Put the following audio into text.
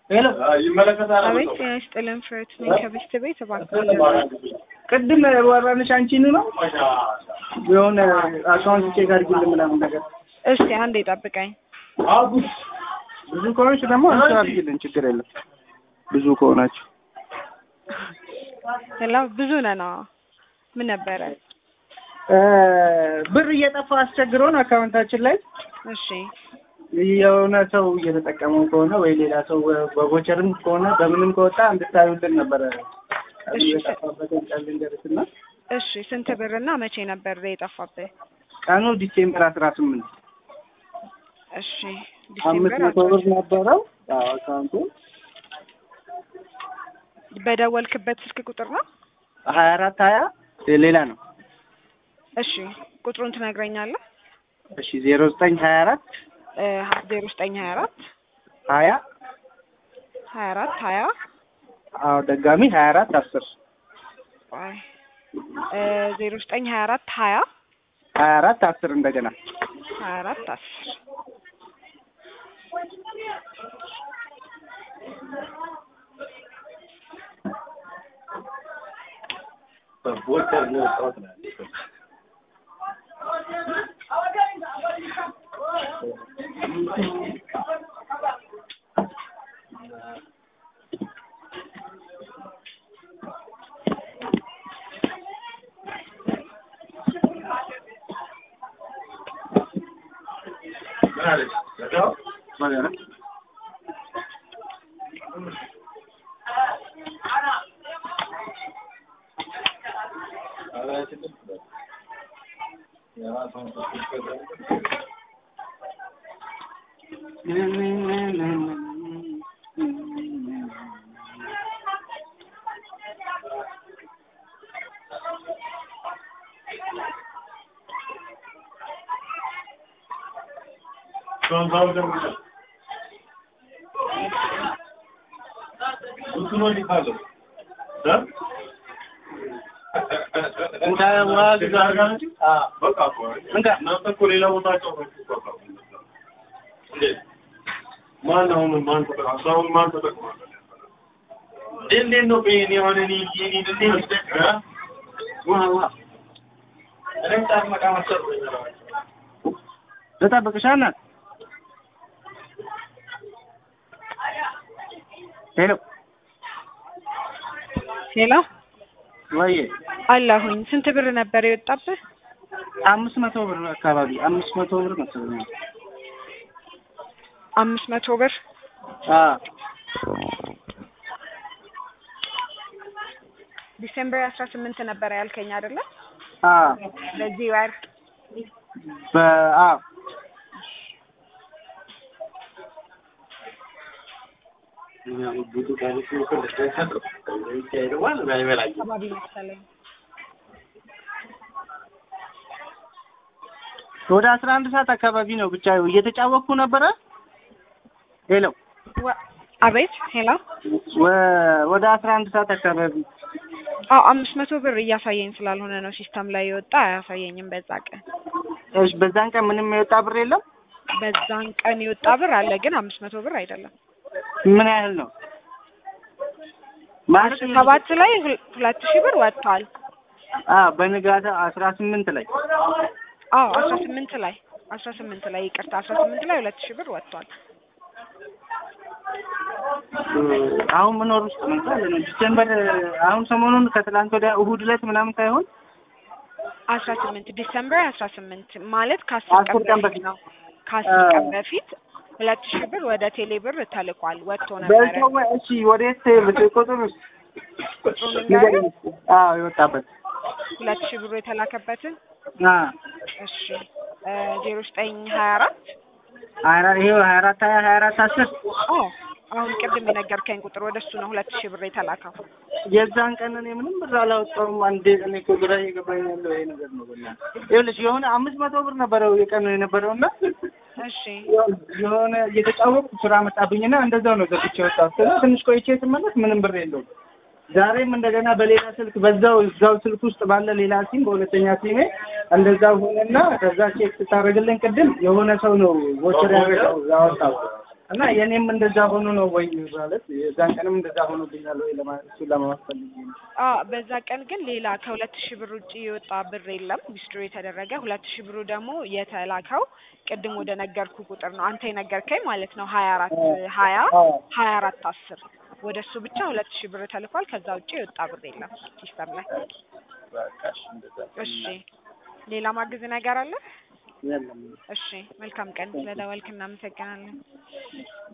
ሄሎ ይመለከታል። አቤት ጤና ይስጥልን ፍሬት ነኝ ከቤስት ቤት እባክህ ቅድም ወራንሽ አንቺን ነው የሆነ አካውንት ቼክ አድርጊልን ምናምን ነገር እስቲ አንዴ ጠብቀኝ ብዙ ከሆነች ደግሞ አንቺ አድርጊልን ችግር የለም ብዙ ከሆናችሁ ሄሎ ብዙ ነን አዎ ምን ነበረ ብር እየጠፋ አስቸግሮን አካውንታችን ላይ እሺ የሆነ ሰው እየተጠቀመው ከሆነ ወይ ሌላ ሰው በቮቸርም ከሆነ በምንም ከወጣ እንድታዩልን ነበረ እሺ። የጠፋበትን ቀን ልንገርሽና እሺ ስንት ብርና መቼ ነበር የጠፋብህ ቀኑ ዲሴምበር አስራ ስምንት እሺ አምስት ዲሴምበር መቶ ብር ነበረው አዎ አካውንቱ በደወልክበት ስልክ ቁጥር ነው ሀያ አራት ሀያ ሌላ ነው እሺ ቁጥሩን ትነግረኛለህ እሺ ዜሮ ዘጠኝ ሀያ አራት ዜሮ ዘጠኝ ሀያ አራት ሀያ ሀያ አራት ሀያ አዎ ደጋሚ ሀያ አራት አስር ዜሮ ዘጠኝ ሀያ አራት ሀያ ሀያ አራት አስር እንደገና ሀያ አራት አስር በቦቸር ነው የወጣሁት ነው ያለችው። ምን አለች? ዘጋው? ማን አሁን ማን ተጠቅሟል? አሁን ማን ተጠቅሟል? እንዴት ነው ይሄን የሆነ እኔ እኔ እንዴት ነው ዋ ዋ እኔም ታመቃ መሰል ልጠብቅሽ እናት ሄሎ ሄሎ ወይ አለሁኝ ስንት ብር ነበር የወጣብህ አምስት መቶ ብር አካባቢ አምስት መቶ ብር መሰለኝ አምስት መቶ ብር አ ዲሴምበር አስራ ስምንት ነበረ ያልከኝ አይደለ አ በዚህ ወር በአ አካባቢ መሰለኝ ወደ አስራ አንድ ሰዓት አካባቢ ነው ብቻ እየተጫወቅኩ ነበረ ሄሎ ወ- አቤት ሄሎ ወ- ወደ አስራ አንድ ሰዓት አካባቢ አዎ አምስት መቶ ብር እያሳየኝ ስላልሆነ ነው ሲስተም ላይ የወጣ አያሳየኝም በዛ ቀን እሺ በዛን ቀን ምንም የወጣ ብር የለም በዛን ቀን የወጣ ብር አለ ግን አምስት መቶ ብር አይደለም ምን ያህል ነው ማለት ሰባት ላይ ሁል- ሁለት ሺህ ብር ወጥቷል አ በንጋታ አስራ ስምንት ላይ አዎ አስራ ስምንት ላይ አስራ ስምንት ላይ ይቅርታ አስራ ስምንት ላይ ሁለት ሺህ ብር ወጥቷል አሁን መኖር ውስጥ ነው ካለ ነው ዲሴምበር አሁን ሰሞኑን ከትላንት ወዲያ እሁድ ዕለት ምናምን ሳይሆን አስራ ስምንት ዲሰምበር አስራ ስምንት ማለት ከአስር አስር ቀን ቀን በፊት በፊት ነው ከአስር ቀን በፊት ሁለት ሺህ ብር ወደ ቴሌ ብር ተልኳል ወጥቶ ነበረ በዛው ወይ እሺ ወዴት ቁጥር ውስጥ ቁጥሩን ልንገርህ አዎ የወጣበት ሁለት ሺህ ብሩ የተላከበትን አ እሺ ዜሮ ዘጠኝ ሀያ አራት ሀያ አራት ይሄው ሀያ አራት ሀያ ሀያ አራት አስር አዎ አሁን ቅድም የነገርከኝ ቁጥር ወደ እሱ ነው ሁለት ሺህ ብር የተላከው የዛን ቀን እኔ ምንም ብር አላወጣሁም። አንዴ እኔ እኮ ግራ እየገባኝ ያለው ይሄ ነገር ነው። በእናትህ ይኸውልሽ የሆነ አምስት መቶ ብር ነበረው የቀኑ የነበረው እና እሺ የሆነ እየተጫወቅኩ ስራ መጣብኝና እንደዛው ነው ዘግቼ ወጣሁ። ከዛ ትንሽ ቆይቼ ስመለስ ምንም ብር የለውም። ዛሬም እንደገና በሌላ ስልክ በዛው እዛው ስልክ ውስጥ ባለ ሌላ ሲም በሁለተኛ ሲሜ እንደዛው ሆነና ከዛ ቼክ ስታደርግልኝ ቅድም የሆነ ሰው ነው ቮቸር ያደረገው ያወጣው እና የኔም እንደዛ ሆኖ ነው ወይ ማለት የዛን ቀንም እንደዛ ሆኖብኛል ወይ ለማ- እሱን ለማወቅ ፈልጌ ነው። አ በዛ ቀን ግን ሌላ ከሁለት ሺህ ብር ውጭ የወጣ ብር የለም ዊዝድሮ የተደረገ ሁለት ሺህ ብሩ ደግሞ የተላከው ቅድም ወደ ነገርኩ ቁጥር ነው አንተ የነገርከኝ ማለት ነው ሀያ አራት ሀያ አዎ ሀያ አራት አስር ወደ እሱ ብቻ ሁለት ሺህ ብር ተልኳል ከዛ ውጭ የወጣ ብር የለም ሲስተም ላይ በቃ እሺ፣ እንደዛ እሺ ሌላ ማግዝ ነገር አለ የለም እሺ መልካም ቀን ስለደወልክ እናመሰግናለን